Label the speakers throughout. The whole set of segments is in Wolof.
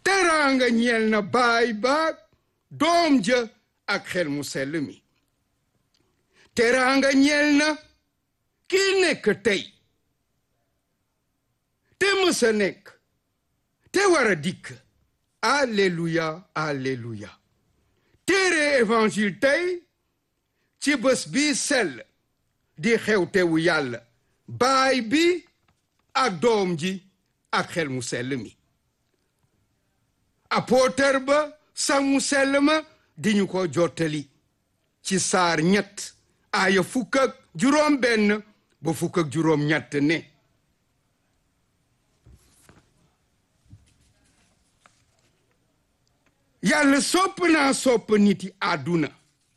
Speaker 1: teraanga ñeel na baay baag doom ja ak xel mu sell mi teraanga ñeel na kii nekk tey te mësa nekk te war a dikk alleluya alleluya téere évangile tey ci bés bi sell di xewtewu yàlla baay bi ak doom ji ak xel mu sell mi apôtre ba sax mu sell ma di ñu ko jottali ci saar ñett aaya fukk ak juróom benn ba fukk ak juróom ñett ne yàlla sopp naa sopp niti àdduna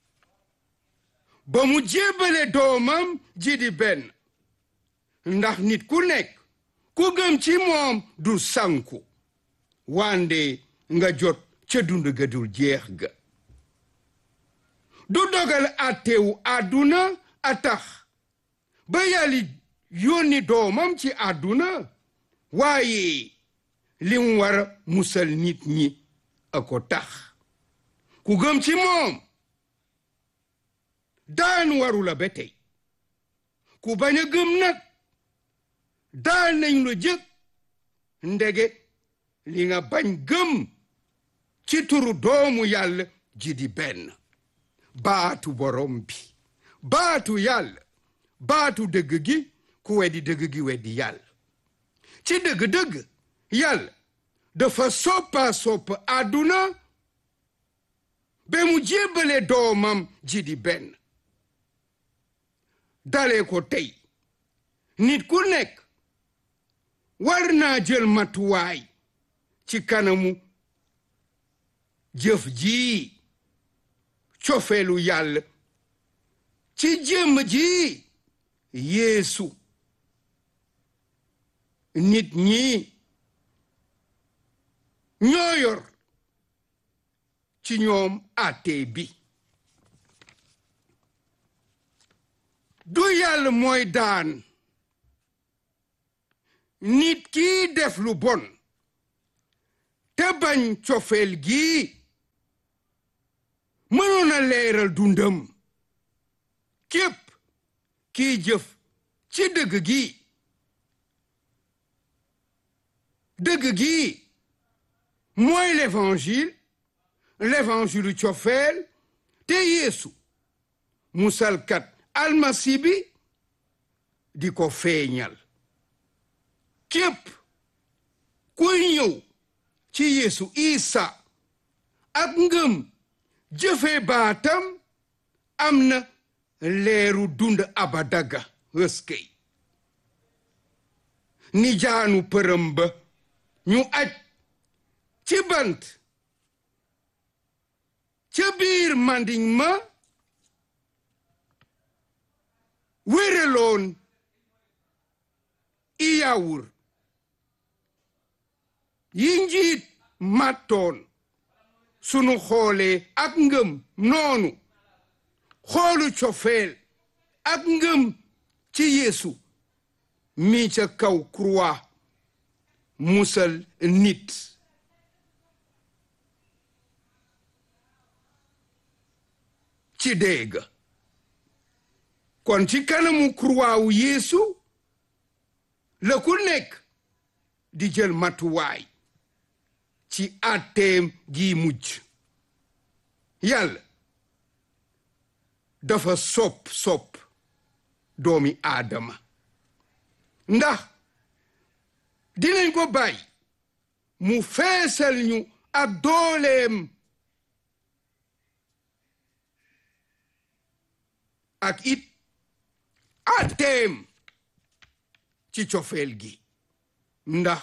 Speaker 1: ba mu jébbale doomam ji di benn ndax nit ku nekk ku gëm ci moom du sanku wande nga jot ca dund ga dul jeex ga du dogal àttewu àdduna a tax ba yàlla yónni doomam ci àdduna waaye li mu war a musal nit ñi a ko tax ku gëm ci moom daan waru la ba tey ku bañ a gëm nag daan nañ la jëkk ndege li nga bañ gëm ci turu doomu yàlla ji di benn baatu borom bi baatu yàlla baatu dëgg gi ku weddi dëgg gi weddi yàlla ci dëgg-dëgg yàlla dafa soppa sopp àdduna ba mu jébbale doomam ji di benn dale ko tey nit ku nekk war naa jël matuwaay ci kanamu jëf ji cofeelu yàlla ci jëmm ji yeesu nit ñi ñoo yor ci ñoom àtte bi du yàlla mooy daan nit kii def lu bon te bañ cofeel gi mënoon a leeral dundam képp kii jëf ci dëgg gi dëgg gi mooy l'évangile l'évangile cofeel te yeesu musalkat almasi bi di ko feeñal képp kuy ñëw ci yeesu isa ak ngëm jëfe baatam am na leeru dund abadaga ëskey ni jaanu përëm ba ñu aj ci bant ca biir mandiñ ma wéreloon iyawur yi njiit màttoon sunu xoolee ak ngëm noonu xoolu cofeel ak ngëm ci yeesu mi ca kaw croix musal nit ci dégg kon ci kanamu croix wu yeesu la ku nekk di jël matuwaay ci àtteem gi mujj yàlla dafa sopp sopp doomi aadama ndax dinañ ko bàyyi mu feesal ñu ak dooleem ak it àtteem ci cofeel gi ndax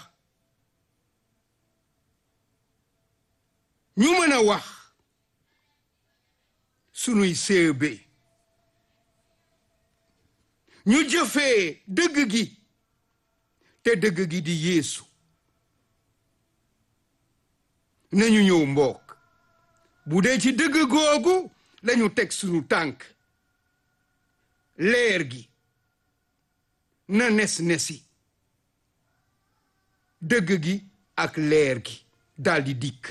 Speaker 1: ñu mën a wax sunuy séebe ñu jëfee dëgg gi te dëgg gi di yeesu nañu ñëw mbokk bu dee ci dëgg googu lañu teg sunu tànk leer gi na nes nesi dëgg gi ak leer gi daldi dikk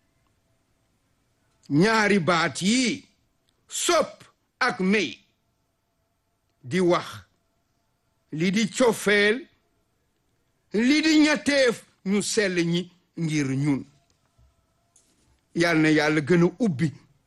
Speaker 1: ñaari baat yi sopp ak may di wax li di cofeel li di ñetteef ñu sell ñi ngir ñun yal na yàlla gën a ubbi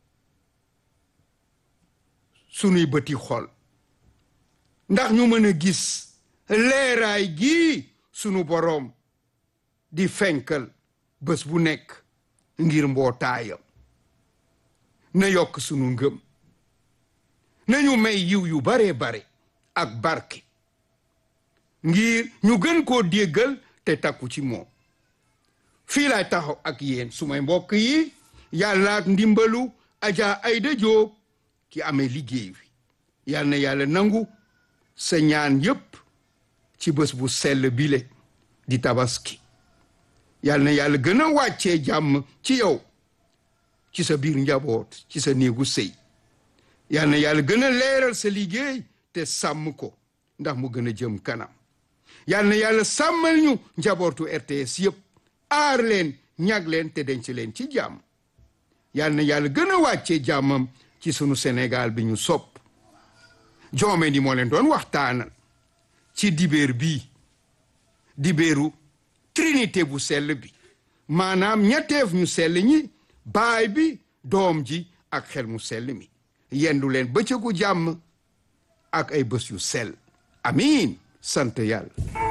Speaker 1: sunuy bëti xol ndax ñu mën a gis leeraay gii sunu boroom di fenkal bés bu nekk ngir mbootaayam na yokk sunu ngëm nañu may yiw yu bare bare ak barke ngir ñu gën koo déggal te takku ci moom fii laay taxaw ak yéen sumay mbokk yi yàlla ak ndimbalu Adja Aïda Diop ki amee liggéey wi yal na yàlla nangu sa ñaan yépp ci bés bu sell bile di tabaski yal na yàlla gën a wàccee jàmm ci yow ci sa biir njaboot ci sa néegu sëy yal na yàlla gën a leeral sa liggéey te sàmm ko ndax mu gën a jëm kanam yal na yàlla sàmmal ñu njabootu RTS yépp aar leen ñag leen te denc leen ci jàmm yal na yàlla gën a wàccee jàmmam ci sunu Sénégal bi ñu sopp joome ni moo leen doon waxtaanal ci dibéer bii dibéeru trinité bu sell bi maanaam ñetteef ñu sell ñi baay bi doom ji ak xel mu sell mi yendu leen bëccëgu jàmm ak ay bés yu sell amiin sant yàlla